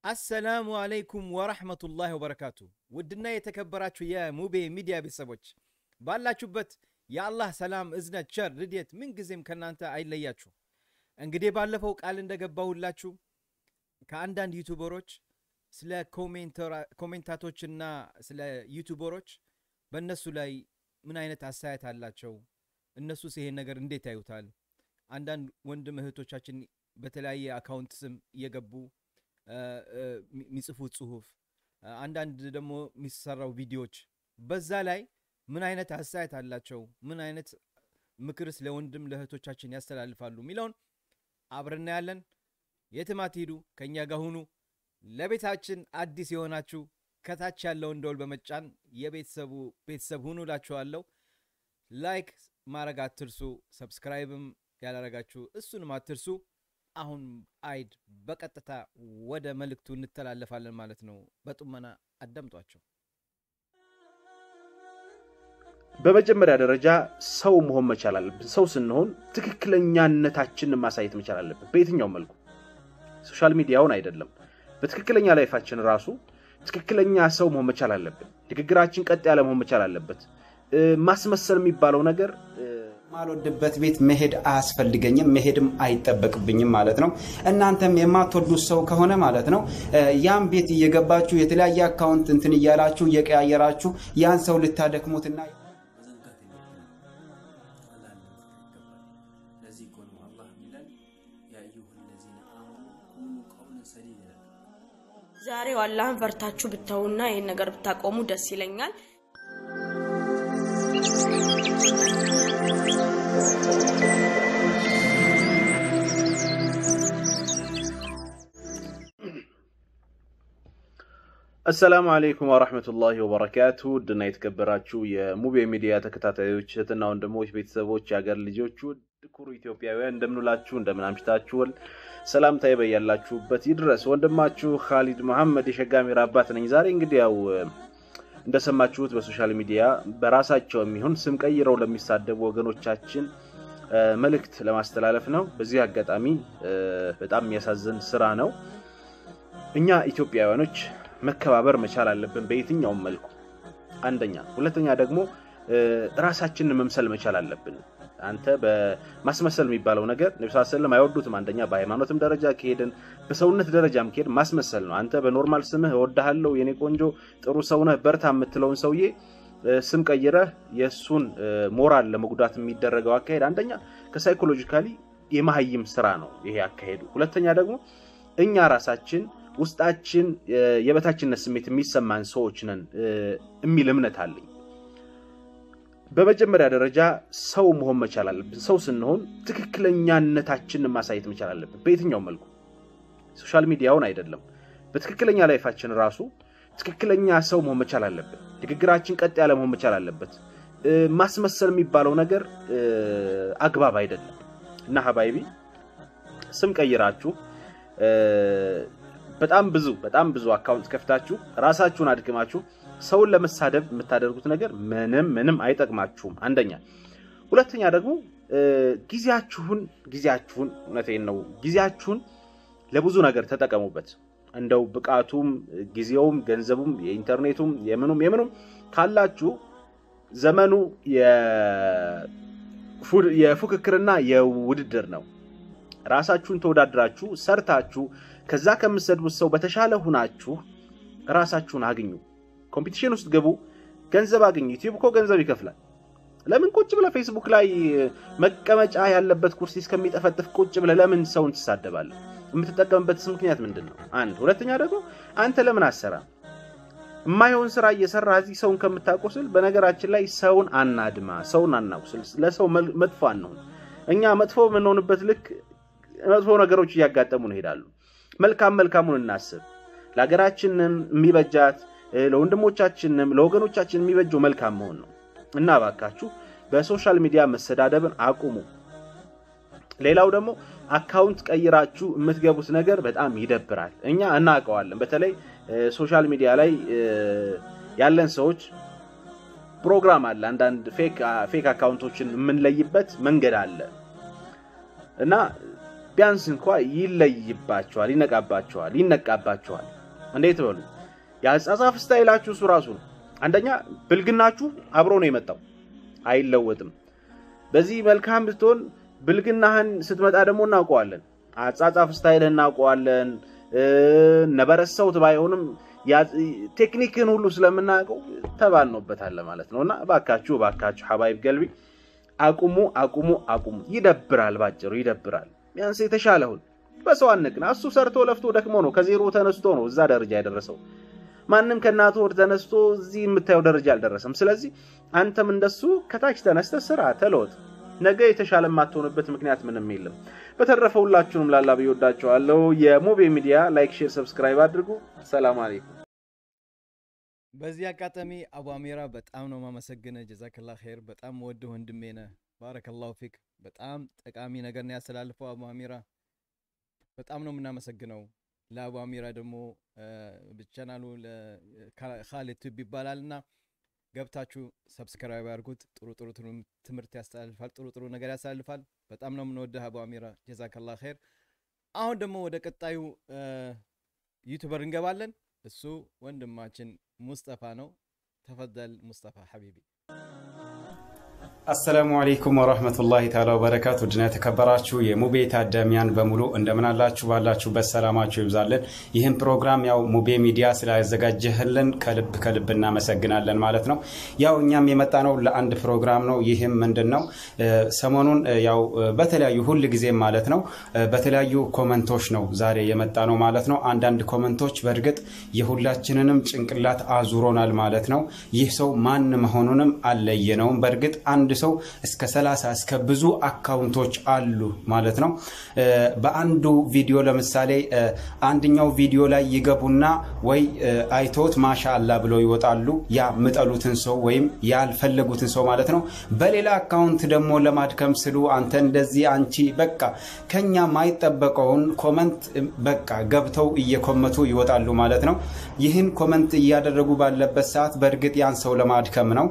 አሰላሙ አለይኩም ወረሕመቱላሂ ወበረካቱ። ውድና የተከበራችሁ የሙቤ ሚዲያ ቤተሰቦች ባላችሁበት የአላህ ሰላም፣ እዝነት፣ ቸር፣ ርድኤት ምንጊዜም ከእናንተ አይለያችሁ። እንግዲህ ባለፈው ቃል እንደገባሁላችሁ ከአንዳንድ ዩቱበሮች ስለ ኮሜንታቶችና ስለ ዩቱበሮች በእነሱ ላይ ምን አይነት አስተያየት አላቸው፣ እነሱስ ይሄን ነገር እንዴት ያዩታል? አንዳንድ ወንድም እህቶቻችን በተለያየ አካውንት ስም እየገቡ የሚጽፉት ጽሁፍ፣ አንዳንድ ደግሞ የሚሰራው ቪዲዮዎች በዛ ላይ ምን አይነት አስተያየት አላቸው፣ ምን አይነት ምክርስ ለወንድም ለእህቶቻችን ያስተላልፋሉ የሚለውን አብረና ያለን የትም አትሂዱ፣ ከእኛ ጋር ሁኑ። ለቤታችን አዲስ የሆናችሁ ከታች ያለውን ደወል በመጫን የቤተሰቡ ቤተሰብ ሁኑ እላችኋለሁ። ላይክ ማድረግ አትርሱ፣ ሰብስክራይብም ያላረጋችሁ እሱንም አትርሱ። አሁን አይድ በቀጥታ ወደ መልእክቱ እንተላለፋለን ማለት ነው። በጡመና አዳምጧቸው። በመጀመሪያ ደረጃ ሰው መሆን መቻል አለብን። ሰው ስንሆን ትክክለኛነታችንን ማሳየት መቻል አለብን። በየትኛውም መልኩ ሶሻል ሚዲያውን አይደለም፣ በትክክለኛ ላይፋችን ራሱ ትክክለኛ ሰው መሆን መቻል አለብን። ንግግራችን ቀጥ ያለ መሆን መቻል አለበት። ማስመሰል የሚባለው ነገር የማልወድበት ቤት መሄድ አያስፈልገኝም፣ መሄድም አይጠበቅብኝም ማለት ነው። እናንተም የማትወዱት ሰው ከሆነ ማለት ነው ያን ቤት እየገባችሁ የተለያየ አካውንት እንትን እያላችሁ እየቀያየራችሁ ያን ሰው ልታደክሙትና ዛሬው አላህን ፈርታችሁ ብታዩና ይህን ነገር ብታቆሙ ደስ ይለኛል። አሰላሙ አለይኩም ወረሕመቱላሂ ወበረካቱ። ውድና የተከበራችሁ የሙቤ ሚዲያ ተከታታዮች እህትና ወንድሞች፣ ቤተሰቦች፣ የአገር ልጆች፣ ውድ ኩሩ ኢትዮጵያውያን እንደምንላችሁ እንደምን አምሽታችኋል? ሰላምታዬ በያላችሁበት ይድረስ። ወንድማችሁ ካሊድ መሐመድ የሸጋሚራ አባት ነኝ። ዛሬ እንግዲህ ያው እንደሰማችሁት በሶሻል ሚዲያ በራሳቸው የሚሆን ስም ቀይረው ለሚሳደቡ ወገኖቻችን መልእክት ለማስተላለፍ ነው። በዚህ አጋጣሚ በጣም የሚያሳዝን ስራ ነው። እኛ ኢትዮጵያውያኖች መከባበር መቻል አለብን በየትኛውም መልኩ አንደኛ። ሁለተኛ ደግሞ ራሳችንን መምሰል መቻል አለብን። አንተ በማስመሰል የሚባለው ነገር ነቢ ስለም አይወዱትም። አንደኛ በሃይማኖትም ደረጃ ከሄድን በሰውነት ደረጃም ከሄድ ማስመሰል ነው። አንተ በኖርማል ስምህ እወድሃለሁ፣ የኔ ቆንጆ፣ ጥሩ ሰውነህ፣ በርታ የምትለውን ሰውዬ ስም ቀይረህ የእሱን ሞራል ለመጉዳት የሚደረገው አካሄድ አንደኛ ከሳይኮሎጂካሊ የመሀይም ስራ ነው ይሄ አካሄዱ። ሁለተኛ ደግሞ እኛ ራሳችን ውስጣችን የበታችነት ስሜት የሚሰማን ሰዎች ነን የሚል እምነት አለኝ። በመጀመሪያ ደረጃ ሰው መሆን መቻል አለብን። ሰው ስንሆን ትክክለኛነታችንን ማሳየት መቻል አለብን በየትኛውም መልኩ ሶሻል ሚዲያውን አይደለም፣ በትክክለኛ ላይፋችን ራሱ ትክክለኛ ሰው መሆን መቻል አለብን። ንግግራችን ቀጥ ያለ መሆን መቻል አለበት። ማስመሰል የሚባለው ነገር አግባብ አይደለም እና ሀባይቢ ስም ቀይራችሁ በጣም ብዙ በጣም ብዙ አካውንት ከፍታችሁ ራሳችሁን አድክማችሁ ሰውን ለመሳደብ የምታደርጉት ነገር ምንም ምንም አይጠቅማችሁም። አንደኛ። ሁለተኛ ደግሞ ጊዜያችሁን ጊዜያችሁን እውነቴን ነው ጊዜያችሁን ለብዙ ነገር ተጠቀሙበት። እንደው ብቃቱም ጊዜውም ገንዘቡም የኢንተርኔቱም የምኑም የምኑም ካላችሁ ዘመኑ የፉክክርና የውድድር ነው። ራሳችሁን ተወዳድራችሁ ሰርታችሁ ከዛ ከምትሰድቡት ሰው በተሻለ ሁናችሁ ራሳችሁን አግኙ። ኮምፒቲሽን ውስጥ ግቡ፣ ገንዘብ አግኙ። ዩቲዩብ እኮ ገንዘብ ይከፍላል። ለምን ቁጭ ብለህ ፌስቡክ ላይ መቀመጫ ያለበት ኩርሲ እስከሚጠፈጥፍ ቁጭ ብለህ ለምን ሰውን ትሳደባለህ? የምትጠቀምበትስ ምክንያት ምንድን ነው? አንድ ሁለተኛ ደግሞ አንተ ለምን አሰራ የማይሆን ስራ እየሰራ እዚህ ሰውን ከምታቆስል፣ በነገራችን ላይ ሰውን አናድማ፣ ሰውን አናቁስል፣ ለሰው መጥፎ አንሆን። እኛ መጥፎ የምንሆንበት ልክ መጥፎ ነገሮች እያጋጠሙን ይሄዳሉ። መልካም መልካሙን እናስብ። ለሀገራችንም የሚበጃት ለወንድሞቻችንም ለወገኖቻችን የሚበጀው መልካም መሆን ነው እና እባካችሁ በሶሻል ሚዲያ መሰዳደብን አቁሙ። ሌላው ደግሞ አካውንት ቀይራችሁ የምትገቡት ነገር በጣም ይደብራል። እኛ እናውቀዋለን። በተለይ ሶሻል ሚዲያ ላይ ያለን ሰዎች ፕሮግራም አለ። አንዳንድ ፌክ አካውንቶችን የምንለይበት መንገድ አለ እና ቢያንስ እንኳ ይለይባቸዋል፣ ይነቃባቸዋል፣ ይነቃባቸዋል። እንዴት በሉ የአጻጻፍ ስታይላችሁ እሱ ራሱ ነው። አንደኛ ብልግናችሁ አብሮ ነው የመጣው አይለወጥም። በዚህ መልካም ብትሆን ብልግናህን ስትመጣ ደግሞ እናውቀዋለን። አጻጻፍ ስታይልህ እናውቀዋለን። ነበረሰውት ባይሆንም ቴክኒክን ሁሉ ስለምናውቀው ተባልኖበታል ማለት ነው። እና እባካችሁ እባካችሁ ሐባይብ ገልቢ አቁሙ፣ አቁሙ፣ አቁሙ። ይደብራል፣ ባጭሩ ይደብራል። ቢያንስ የተሻለሁን በሰው አንቅና። እሱ ሰርቶ ለፍቶ ደክሞ ነው ከዜሮ ተነስቶ ነው እዛ ደረጃ የደረሰው። ማንም ከእናቱ ወር ተነስቶ እዚህ የምታየው ደረጃ አልደረሰም። ስለዚህ አንተም እንደሱ ከታች ተነስተ ስራ ተለወጥ። ነገ የተሻለ የማትሆንበት ምክንያት ምንም የለም። በተረፈ ሁላችሁንም ላላ ብዬ ወዳችኋለሁ። የሙቤ ሚዲያ ላይክ፣ ሼር፣ ሰብስክራይብ አድርጉ። ሰላም አለይኩም። በዚህ አጋጣሚ አቡ አሚራ በጣም ነው ማመሰግነ። ጀዛክላ ኸይር። በጣም ወድ ወንድሜ ነህ። ባረከላሁ ፊክ። በጣም ጠቃሚ ነገር ነው ያስተላልፈው አቡ አሚራ። በጣም ነው የምናመሰግነው። ለአቡ አሚራ ደግሞ ቻናሉ ካሊድ ቱብ ይባላል እና ገብታችሁ ሰብስክራይብ ያድርጉት። ጥሩ ጥሩ ትምህርት ያስተላልፋል። ጥሩ ጥሩ ነገር ያስተላልፋል። በጣም ነው የምንወደህ አቡ አሚራ ጀዛከላ ኸይር። አሁን ደግሞ ወደ ቀጣዩ ዩቱበር እንገባለን። እሱ ወንድማችን ሙስጠፋ ነው። ተፈደል ሙስጠፋ ሐቢቢ። አሰላሙ አለይኩም ወረህመቱላሂ ተዓላ ወበረካቱ። ውድና የተከበራችሁ የሙቤ ታዳሚያን በሙሉ እንደምን አላችሁ? ባላችሁበት ሰላማችሁ ይብዛልን። ይህም ፕሮግራም ያው ሙቤ ሚዲያ ስላዘጋጀህልን ከልብ ከልብ እናመሰግናለን ማለት ነው። ያው እኛም የመጣ ነው ለአንድ ፕሮግራም ነው። ይህም ምንድን ነው ሰሞኑን ያው በተለያዩ ሁል ጊዜም ማለት ነው በተለያዩ ኮመንቶች ነው ዛሬ የመጣ ነው ማለት ነው። አንዳንድ ኮመንቶች በእርግጥ የሁላችንንም ጭንቅላት አዙሮናል ማለት ነው። ይህ ሰው ማን መሆኑንም አልለየነውም። በእርግጥ አንድ ሰው እስከ 30 እስከ ብዙ አካውንቶች አሉ ማለት ነው። በአንዱ ቪዲዮ ለምሳሌ አንደኛው ቪዲዮ ላይ ይገቡና ወይ አይቶት ማሻ አላ ብለው ይወጣሉ። ያ ምጠሉትን ሰው ወይም ያልፈለጉትን ሰው ማለት ነው። በሌላ አካውንት ደግሞ ለማድከም ስሉ አንተ እንደዚህ አንቺ በቃ ከኛ ማይጠበቀውን ኮመንት በቃ ገብተው እየኮመቱ ይወጣሉ ማለት ነው። ይህን ኮመንት እያደረጉ ባለበት ሰዓት በእርግጥ ያን ሰው ለማድከም ነው።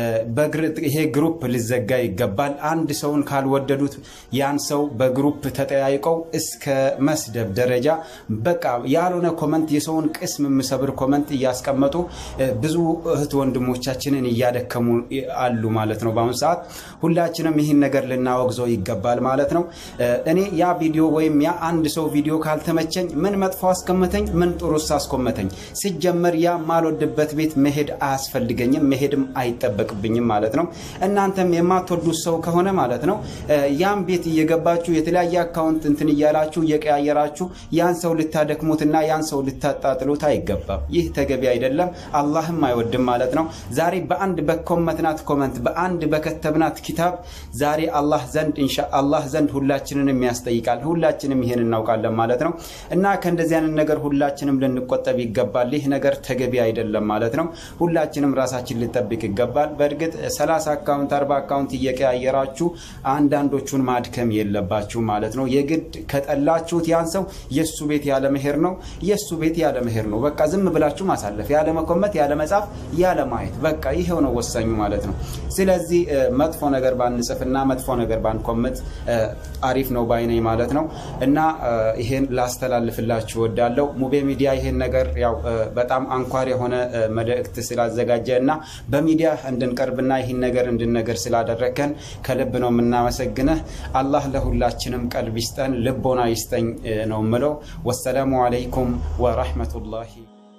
ይሄ ግሩፕ ሊዘጋ ይገባል። አንድ ሰውን ካልወደዱት ያን ሰው በግሩፕ ተጠያይቀው እስከ መስደብ ደረጃ በቃ ያልሆነ ኮመንት የሰውን ቅስም የሚሰብር ኮመንት እያስቀመጡ ብዙ እህት ወንድሞቻችንን እያደከሙ አሉ ማለት ነው። በአሁኑ ሰዓት ሁላችንም ይህን ነገር ልናወግዘው ይገባል ማለት ነው። እኔ ያ ቪዲዮ ወይም ያ አንድ ሰው ቪዲዮ ካልተመቸኝ ምን መጥፎ አስቀመተኝ፣ ምን ጥሩስ አስቆመተኝ? ሲጀመር ያ ማልወድበት ቤት መሄድ አያስፈልገኝም፣ መሄድም አይጠበቅብኝም ማለት ነው። እናንተም የማትወዱት ሰው ከሆነ ማለት ነው ያን ቤት እየገባችሁ የተለያየ አካውንት እንትን እያላችሁ እየቀያየራችሁ ያን ሰው ልታደክሙትና ያን ሰው ልታጣጥሉት አይገባም። ይህ ተገቢ አይደለም፣ አላህም አይወድም ማለት ነው። ዛሬ በአንድ በኮመትናት ኮመንት በአንድ በከተብናት ኪታብ ዛሬ አላህ ዘንድ ኢንሻ አላህ ዘንድ ሁላችንንም ያስጠይቃል። ሁላችንም ይሄን እናውቃለን ማለት ነው እና ከእንደዚህ አይነት ነገር ሁላችንም ልንቆጠብ ይገባል። ይህ ነገር ተገቢ አይደለም ማለት ነው። ሁላችንም ራሳችን ልጠብቅ ይገባል። በእርግጥ 30 አካውንት 40 አካውንት እየቀያየራችሁ አንዳንዶቹን ማድከም የለባችሁ ማለት ነው። የግድ ከጠላችሁት ያን ሰው የእሱ ቤት ያለ መሄድ ነው የእሱ ቤት ያለ መሄድ ነው። በቃ ዝም ብላችሁ ማሳለፍ፣ ያለ መኮመት፣ ያለ መጻፍ፣ ያለ ማየት በቃ ይሄው ነው ወሳኙ ማለት ነው። ስለዚህ መጥፎ ነገር ባንጽፍና መጥፎ ነገር ባንኮመት አሪፍ ነው ባይነኝ ማለት ነው እና ይሄን ላስተላልፍላችሁ ወዳለው ሙቤ ሚዲያ ይሄን ነገር ያው በጣም አንኳር የሆነ መልእክት ስላዘጋጀ እና በሚዲያ እንድንቀርብና ይህን ነገር እንድንነገር ስላደረከን ከልብ ነው የምናመሰግነህ። አላህ ለሁላችንም ቀልብ ይስጠን፣ ልቦና ይስጠኝ ነው ምለው። ወሰላሙ አለይኩም ወረሕመቱላሂ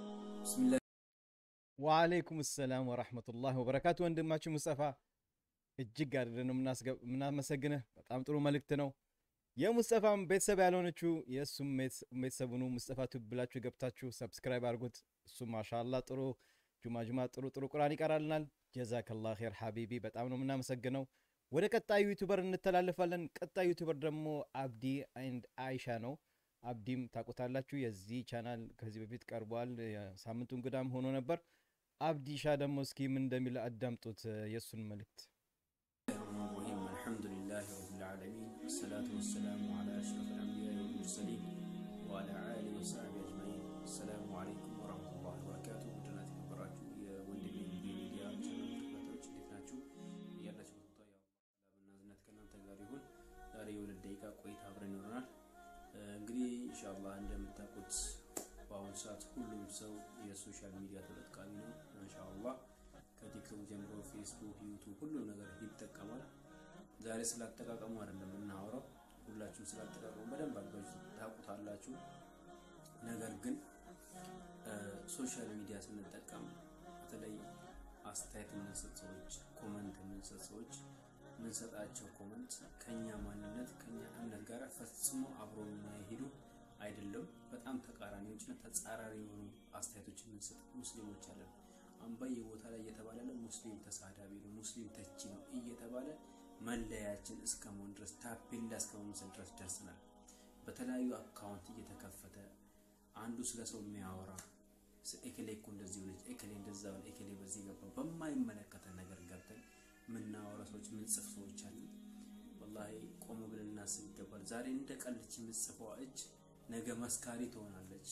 ወአለይኩም ሰላም ወራህመቱላህ ወበረካቱ። ወንድማችን ሙስጠፋ እጅግ አድርገን ነው የምናመሰግንህ። በጣም ጥሩ መልእክት ነው። የሙስጠፋም ቤተሰብ ያልሆነችው የእሱም ቤተሰቡኑ ሙስጠፋ ቱብ ብላችሁ ገብታችሁ ሰብስክራይብ አድርጉት። እሱ ማሻላ ጥሩ ጁማ ጁማ ጥሩ ጥሩ ቁርአን ይቀራልናል። ጀዛከላ ኸይር ሐቢቢ በጣም ነው የምናመሰግነው። ወደ ቀጣዩ ዩቱበር እንተላለፋለን። ቀጣዩ ዩቱበር ደግሞ አብዲ አንድ አይሻ ነው። አብዲም ታውቁታላችሁ። የዚህ ቻናል ከዚህ በፊት ቀርቧል። ሳምንቱ እንግዳም ሆኖ ነበር። አብዲሻ ደግሞ እስኪ ምን እንደሚል አዳምጡት የእሱን መልእክት። አልሐምዱሊላህ ረብል ዓለሚን ወሰላቱ ወሰላሙ ዓላ አሽረፊል አንቢያኢ ወልሙርሰሊን ወዓላ አሊሂ ወሰሕቢሂ አጅመዒን። አሰላሙ ዓለይኩም ወረሕመቱላሂ ወበረካቱ። ውድና የተከበራችሁ የወንድሜ ሚዲያ ቻናል ተከታታዮች እንዴት ናችሁ? ያላችሁበት ቦታ ያው ሰላምና እዝነት ከእናንተ ጋር ይሁን። ዛሬ የሁለት ደቂቃ ቆይታ አብረን ይኖረናል። ሰው የሶሻል ሚዲያ ተጠቃሚ ነው። ማሻአላህ ከቲክቶክ ጀምሮ ፌስቡክ፣ ዩቱብ ሁሉም ነገር ይጠቀማል። ዛሬ ስላጠቃቀሙ አይደለም የምናወራው። ሁላችሁም ስላጠቃቀሙ በደንብ አድርጋችሁ ታውቁታላችሁ። ነገር ግን ሶሻል ሚዲያ ስንጠቀም በተለይ አስተያየት የምንሰጥ ሰዎች፣ ኮመንት የምንሰጥ ሰዎች የምንሰጣቸው ኮመንት ከኛ ማንነት ከኛ እምነት ጋር ፈጽሞ አብሮ የማይሄዱ አይደለም። በጣም ተቃራኒዎችና ተጻራሪ የሆኑ አስተያየቶች የምንሰጥ ሙስሊሞች አለን። አሁን በየቦታ ላይ እየተባለ ነው ሙስሊም ተሳዳቢ ነው፣ ሙስሊም ተቺ ነው እየተባለ መለያችን እስከ መሆን ድረስ ታፔላ እስከ መምሰል ድረስ ደርሰናል። በተለያዩ አካውንት እየተከፈተ አንዱ ስለ ሰው የሚያወራ ኤኬሌ እኮ እንደዚህ ሆነች፣ ኤኬሌ እንደዛ ሆነ፣ ኤኬሌ በዚህ ገባ፣ በማይመለከተን ነገር ገብተን የምናወራ ሰዎች የምንጽፍ ሰዎች አለን። ወላሂ ቆም ብለን እናስብ ይገባል። ዛሬ እንደ ቀልች የምትጽፈዋ እጅ ነገ መስካሪ ትሆናለች፣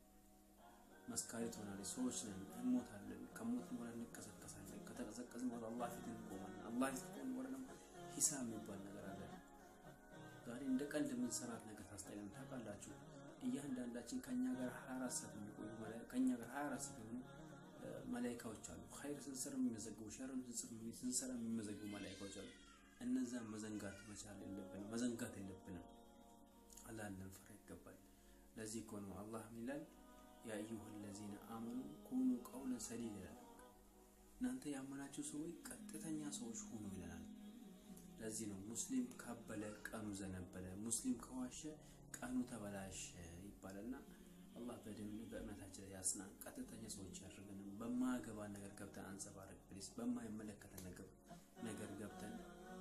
መስካሪ ትሆናለች። ሰዎች ነን፣ እንሞታለን። ከሞት በኋላ እንቀሰቀሳለን። ከተቀሰቀስን በኋላ አላህ ፊት እንቆማለን። አላህ ፊት ከቆምን በኋላ ደግሞ ሂሳብ የሚባል ነገር አለ። ዛሬ እንደ ቀልድ የምንሰራት ነገር ታስጠላን። ታውቃላችሁ እያንዳንዳችን ከኛ ጋር 24 ሰዓት የሚቆዩ ከኛ ጋር 24 ሰዓት የሆኑ መላይካዎች አሉ። ኸይር ስንሰራ የሚመዘግቡ ሸርም ስንሰራ የሚመዘግቡ መላይካዎች አሉ። እነዛን መዘንጋት መቻል የለብንም፣ መዘንጋት የለብንም። አላህን ልንፈራ ይገባል። ለዚህ እኮ ነው አላህ ምን ይላል? ያ አዩሀ ለዚነ አመኑ ኩኑ ቀውለን ሰዲድ ይላል። እናንተ ያመናችሁ ሰዎች ቀጥተኛ ሰዎች ሁኑ ይለናል። ለዚህ ነው ሙስሊም ካበለ ቀኑ ዘነበለ፣ ሙስሊም ከዋሸ ቀኑ ተበላሸ ይባላልና አላህ በደም በእምነታችን ላይ ያጽናን። ቀጥተኛ ሰዎች ያደርገን። በማያገባ ነገር ገብተን አንጸባረቅ ፕሊስ። በማይመለከተን ነገር ነገር ገብተን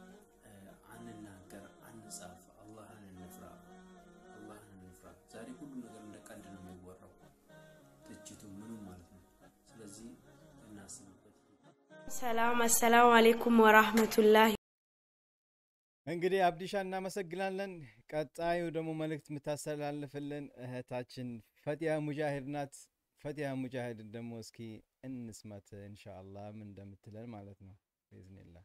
አንናገር፣ አንጻፍ። አላህን እንፍራ፣ አላህን እንፍራ። ዛሬ ሁሉ ነገር እንደ ቀልድ ነው የሚወራው፣ ትችቱ ምኑም ማለት ነው። ስለዚህ እናስብበት። ሰላም አሰላሙ አሌይኩም ወራህመቱላህ እንግዲህ አብዲሻ እናመሰግናለን። ቀጣዩ ደግሞ መልእክት የምታስተላልፍልን እህታችን ፈቲያ ሙጃሂድ ናት። ፈቲያ ሙጃሂድን ደግሞ እስኪ እንስማት ኢንሻአላህ ምን እንደምትለን ማለት ነው ብኢዝኒላህ።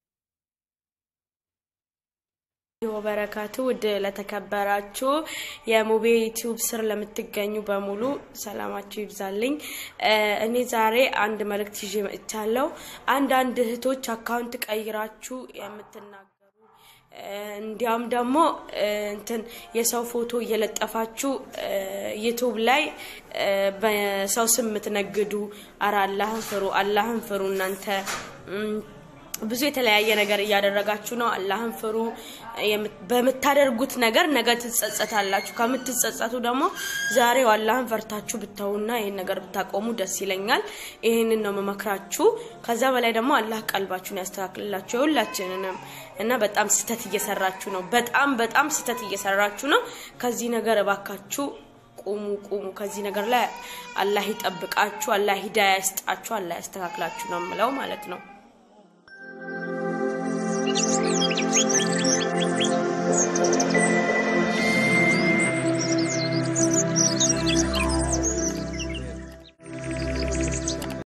ወበረካቱ ውድ ለተከበራችሁ የሙቤ ዩቲዩብ ስር ለምትገኙ በሙሉ ሰላማችሁ ይብዛልኝ። እኔ ዛሬ አንድ መልእክት ይዤ መጥቻለሁ። አንዳንድ እህቶች አካውንት ቀይራችሁ የምትናገሩ እንዲያውም ደግሞ እንትን የሰው ፎቶ እየለጠፋችሁ ዩቱብ ላይ በሰው ስም የምትነግዱ፣ አረ አላህን ፍሩ፣ አላህን ፍሩ እናንተ ብዙ የተለያየ ነገር እያደረጋችሁ ነው። አላህን ፍሩ። በምታደርጉት ነገር ነገ ትጸጸታላችሁ። ከምትጸጸቱ ደግሞ ዛሬው አላህን ፈርታችሁ ብታውና ይህን ነገር ብታቆሙ ደስ ይለኛል። ይህንን ነው መመክራችሁ። ከዛ በላይ ደግሞ አላህ ቀልባችሁን ያስተካክልላችሁ የሁላችንንም እና በጣም ስህተት እየሰራችሁ ነው። በጣም በጣም ስህተት እየሰራችሁ ነው። ከዚህ ነገር እባካችሁ ቁሙ ቁሙ። ከዚህ ነገር ላይ አላህ ይጠብቃችሁ፣ አላህ ሂዳያ ይስጣችሁ፣ አላህ ያስተካክላችሁ ነው የምለው ማለት ነው።